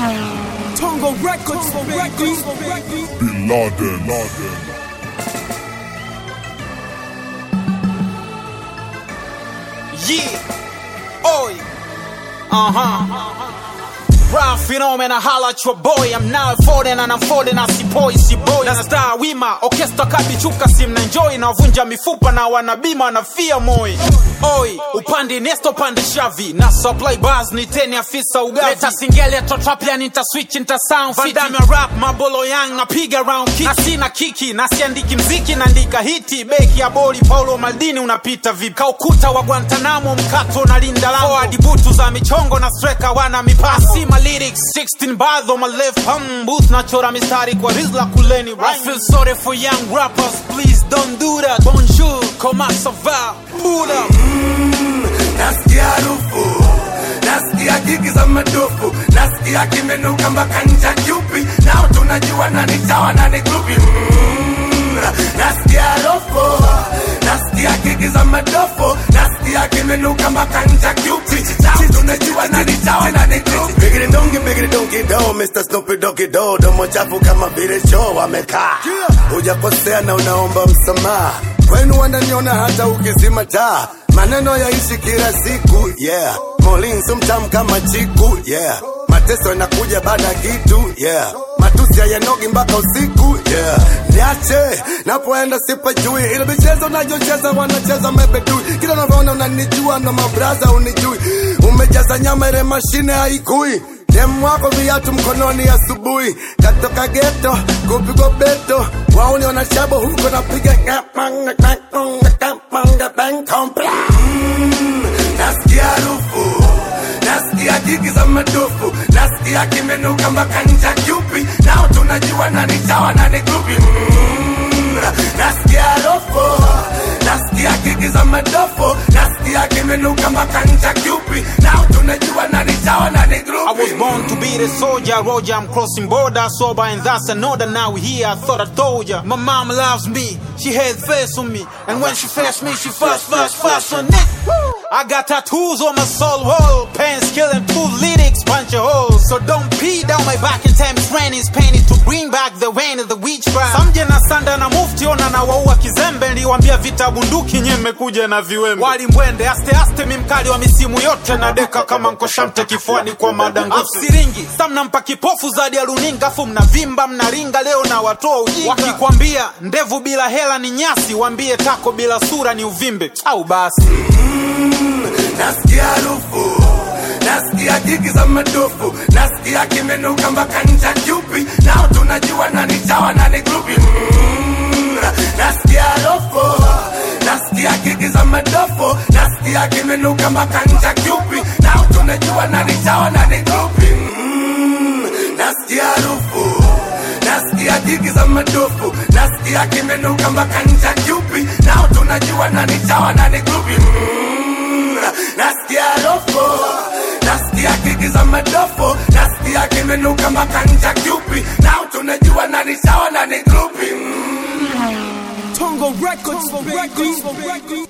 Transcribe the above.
Tongo Records, baby. Bin Laden. Laden. Yeah. Oi. Uh huh. Rap phenomena, holla at your boy. I'm now folding and I'm folding as boy, si boy. Na star wima, orchestra kabichuka sim na enjoy na wavunja mifupa na wanabima na fia moi. Oi, upande nesto pande shavi na supply bars ni teni afisa ugavi. Leta singeli to trap ya nita switch nita sound fit. Vandame rap mabolo yang napiga round kick. Na sina kiki na siandiki mziki naandika hiti. Beki ya boli Paulo Maldini unapita vipi? Kaukuta wa Guantanamo mkato na linda lango. Forward butu za michongo na striker wana mipasi. Sima lyrics 16 bars on my left hum booth nachora mistari kwa rizla kuleni. I feel sorry for young rappers, please don't do that. Bonjour, comment ça va? Buddha. nasikia harufu nasikia gigi za madufu nasikia kimenuka mpaka ncha kyupi nao tunajua nani chawa nani grupi mm, nasikia harufu nasikia gigi za madufu nasikia kimenuka mpaka ncha kyupi nao tunajua nani chawa nani grupi bigiri dongi bigiri dongi do Mr. Snoopy Doggy Do domo chafu kama vile choo amekaa hujakosea na unaomba msamaha kwenu wananiona hata ukizima taa maneno yaishi kila siku yeah molin sumtam kama chiku yeah mateso yanakuja baada ya kitu yeah matusi hayanogi mpaka usiku yeah niache napoenda sipajui ile michezo nayocheza wanacheza mebedui kila unavyoona unanijua na mabraza unijui umejaza nyama ile mashine haikui demu wako viatu mkononi asubuhi katoka geto kupigwa beto wauni wanashabo huko napiga Mm, nasikia harufu nasikia jigi za madufu nasikia kimenuka mpaka ncha kyupi nao tunajua nani chawa nani grupi mm, nasikia harufu nasikia gigi za madofu nasikia kimenuka mpaka ncha kyupi nao tunajua nani chawa nani I grupi was born to be the soldier, Roger. I'm crossing border, sober, and that's another. Now we here, I thought I told ya. My mom loves me, she had face on me, and when she faced me, she fast, fast, fast on it. I got tattoos on my soul wall, pants killing two lyrics, punch a hole. So don't pee down my back in time training's painted to bring back the rain of the witchcraft. Samje na sanda na mufti ona na waua kizembe, niliwambia vita bunduki nye mmekuja na viwembe. Wali mwende aste aste, mimkali wa misimu yote na deka kama nkoshamte kifuani kwa madango. Siringi samnampa kipofu zadi ya runinga, afu mnavimba mnaringa, leo na watoa ujinga. Wakikwambia ndevu bila hela ni nyasi, wambie tako bila sura ni uvimbe au basi. nasikia harufu nasikia jigi za madufu nasikia kimenuka mpaka ncha kyupi nao tunajua nani chawa nani grupi mm, nasikia harufu nasikia gigi za madufu nasikia kimenuka mpaka ncha kyupi nao tunajua nani chawa nani grupi mm, nasikia harufu nasikia jigi za madufu nasikia kimenuka mpaka ncha kyupi nao tunajua nani chawa nani grupi mm, nasikia harufu nasikia gigi za madofu nasikia kimenuka mpaka ncha kyupi nao tunajua nani chawa nani grupi mm. Tongo Records, baby.